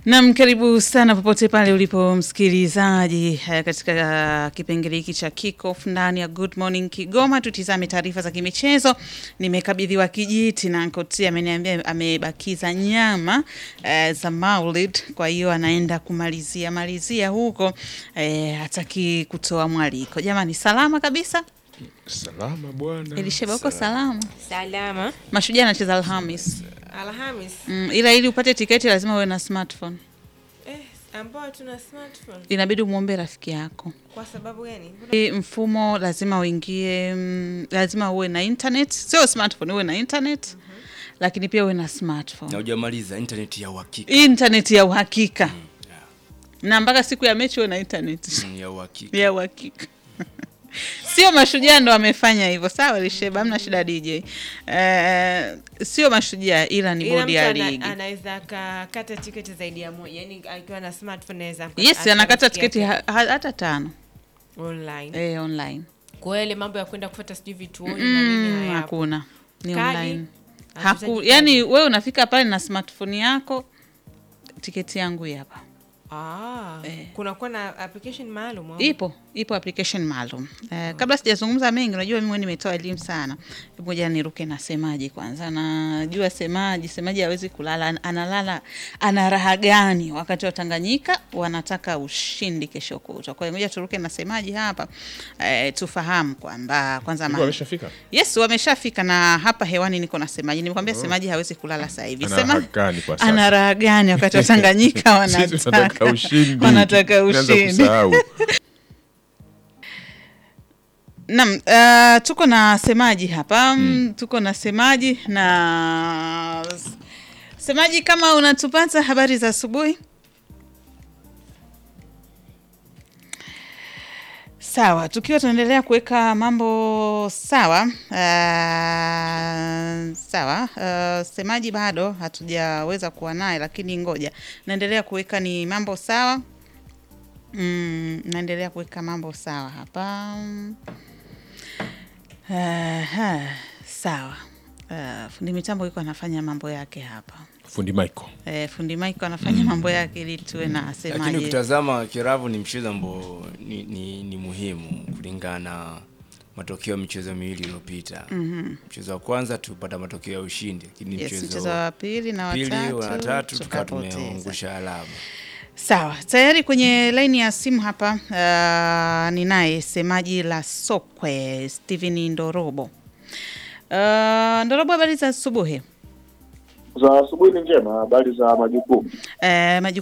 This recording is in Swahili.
Nam, karibu sana popote pale ulipo msikilizaji, eh, katika kipengele hiki cha kickoff ndani ya Good Morning Kigoma. Tutizame taarifa za kimichezo. Nimekabidhiwa kijiti na Nkoti, ameniambia amebakiza nyama eh, za Maulid, kwa hiyo anaenda kumalizia malizia huko, eh, hataki kutoa mwaliko. Jamani, salama kabisa. Salama bwana. Elisheba, uko salama? Salama. Mashujaa anacheza Alhamis. Alhamis. Mm, ila ili upate tiketi lazima uwe na smartphone. Eh, ambao tuna smartphone. Inabidi umwombe rafiki yako. Kwa sababu gani? Mbona- Hii mfumo lazima uingie, mm, lazima uwe na internet, sio smartphone, uwe na internet lakini pia uwe na na smartphone, hujamaliza internet ya uhakika internet ya uhakika na mpaka siku ya mechi uwe na internet Mm, ya uhakika ya uhakika. Sio mashujaa ndo wamefanya hivyo, sawa Lisheba, hamna shida DJ. Eh, sio mashujaa ila ni Ila bodi mtu ya ana- ligi. anaweza akakata tiketi zaidi ya moja. Yaani akiwa na smartphone anaweza aka- Yes, anakata akafikia tiketi ha, ha, hata tano online. eh, online. Kwa hiyo ile mambo ya kwenda kufuata sijui vituoni na nini Mm, hayapo. hakuna ni Kadi? online Hatuhitaji Haku, kadi. yani wewe unafika pale na smartphone yako, tiketi yangu hii hapa. Ah, Eh. kunakuwa na application maalum au? Ipo ipo application maalum. Eh, kabla sijazungumza mengi, unajua mimi nimetoa elimu sana. Hebu Ngoja niruke na semaji kwanza. Najua semaji, semaji hawezi kulala, an- analala ana raha gani wakati wa Tanganyika wanataka ushindi kesho kutwa. Kwa hiyo ngoja turuke na semaji hapa eh, tufahamu kwamba kwanza Yuko ma- ameshafika? Yes, wameshafika na hapa hewani niko na semaji. Nimekwambia semaji hawezi kulala sasa hivi. Ana Sema raha gani kwa sasa? ana raha gani wakati wa Tanganyika Sisi tunataka wanataka ushindi. wanataka Tunaanza ushindi. kusahau. Naam, uh, tuko na semaji hapa mm. Tuko na semaji na semaji, kama unatupata, habari za asubuhi. Sawa, tukiwa tunaendelea kuweka mambo sawa. Uh, sawa. Uh, semaji bado hatujaweza kuwa naye, lakini ngoja naendelea kuweka ni mambo sawa. Mm, naendelea kuweka mambo sawa hapa. Aha, sawa. Uh, fundi mitambo yuko anafanya mambo yake hapa. Fundi Michael. Eh, fundi Mike anafanya mambo yake ili tuwe na lakini semaji. ukitazama kiravu ni mchezo ambao ni, ni, ni muhimu kulingana na matokeo ya michezo miwili iliyopita mchezo wa kwanza tupata matokeo ya ushindi lakini Yes, mchezo mchezo wa pili na pili watatu, wa tatu tukawa tukapoteza. tumeangusha alama Sawa, tayari kwenye laini ya simu hapa uh, ninaye semaji la Sokwe Steven Ndorobo. Uh, Ndorobo, habari za asubuhi. za asubuhi ni njema. Habari za majukumu? Eh, majukumu